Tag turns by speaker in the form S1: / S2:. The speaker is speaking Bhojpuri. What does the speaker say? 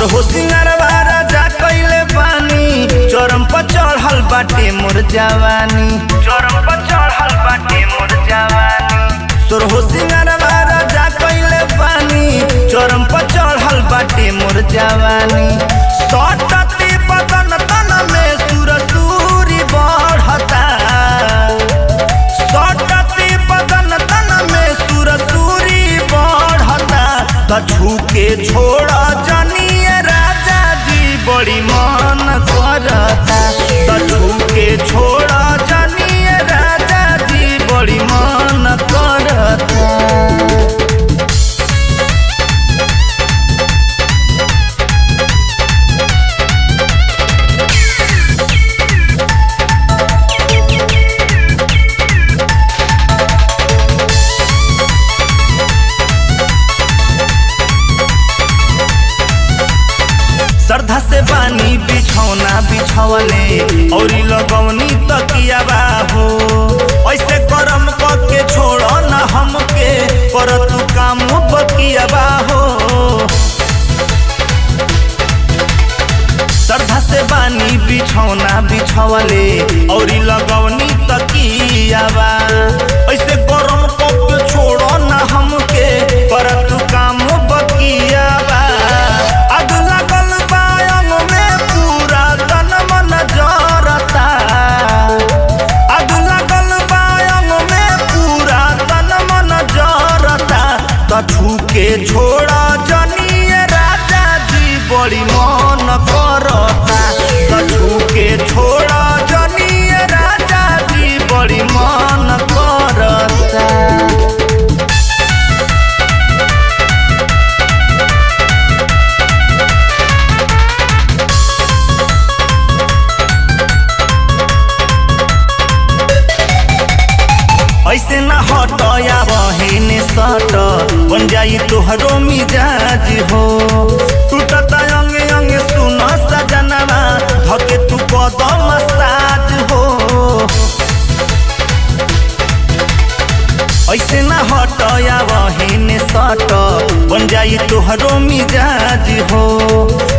S1: तोर हो सिंगारवा राजा कइले बानी चरम पर चढ़ल बाटे मोर जवानी चरम पर चढ़ल बाटे मोर जवानी तोर हो सिंगारवा राजा कइले बानी चरम पर चढ़ल बाटे मोर जवानी सटती बदन तन में सुरसुरी बढ़ता सटती बदन तन में सुरसुरी बढ़ता त छूके छोड़ जनिए राजा जी बड़ी मन करता त छूके छोड़ जनिए राजा जी बड़ी मन करता श्रद्धा से बानी बिछौना बिछौले और लगौनी तकियाबा हो ऐसे करम के छोड़ न हमके पर तू काम बकियाबा हो श्रद्धा से बानी बिछौना बिछौले और लगौनी तकियाबा ऐसे करम के छोड़ न हमके पर तू काम बकियाबा आग लागल बा अंग में पूरा तन मन जरता आग लागल बा अंग में पूरा तन मन जरता त छूके छोड़ा जनिए राजा जी बड़ी मन करता त छूके छोड़ा जनिए राजा जी बड़ी मन करता ऐसे न हटया बहिने सट बन जाई तोहरो मिजाज हो टूटता अंगे अंगे सुन सजनवा धके तू कदम साज हो ऐसे न हटया बहिने सट बन जाई तोहरो मिजाज हो